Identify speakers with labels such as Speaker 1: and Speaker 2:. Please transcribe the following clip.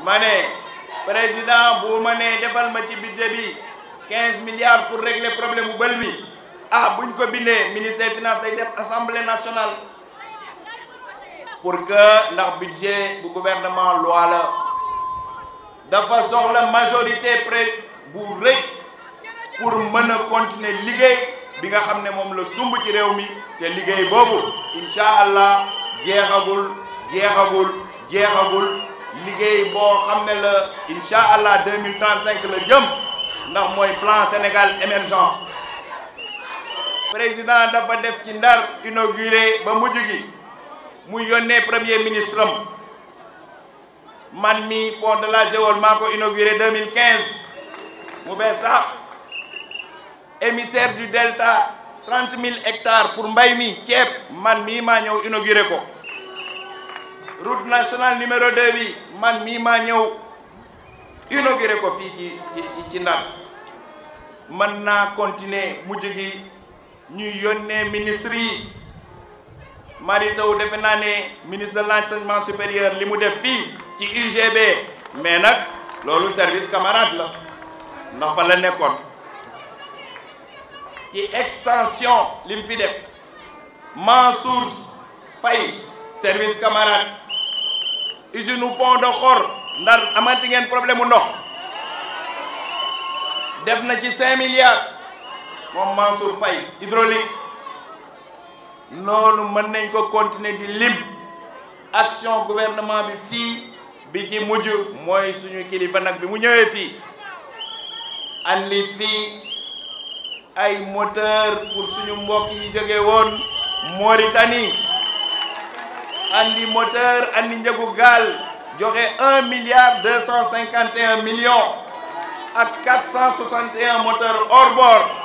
Speaker 1: ma ne président bu ma nee defal ma ci budget bi 15 milliards pour régler problème bu bël bi ah buñ ko bindee ministère des finances day def assemblée nationale pour que ndax budget bu gouvernement loi la dafa soxla majorité près bu rëy pour mën a continuer liggéey bi nga xam ne moom la sumb ci réew mi te liggéey boobu incha allah jeexagul jeexagul jeexagul liggéey boo xam ne la incha allah 2035 la jëm ndax mooy plan Sénégal émergent président dafa def ci ndar inauguré ba mujj gi mu yónnee premier ministre am man mi pont de la Géole maa ko inauguré 2015 mu bees sax émissaire du delta 30 000 hectares pour mbay mi ceeb man mii maa ñëw inauguré ko route nationale numéro 2 bi man mii maa ñëw inauguré ko fii ci ci ci Ndar mën naa continuer mujj gi ñuy yónnee ministre yi Mary Teuw defe naa ne ministre de l'enseignement supérieur li mu def fii ci UGB mais nag loolu service camarade la ndax fa la nekkoon ci extension li mu fi def Mansour Faye service camarade usine pont de Xor Ndar amati ngeen problème mu ndox def na ci cinq milliards moom Mansour Faye hydraulique noonu mën nañ ko continuer di lim action gouvernement bi fii bi ci mujj mooy suñu kilifa nag bi mu ñëwee fii andi fii ay moteur pour suñu mbokk yi jóge woon Mauritanie andi moteur andi njëgu gaal joxe un milliard deux cent cinquante et un millions ak quatre cent soixante et un moteur hors bord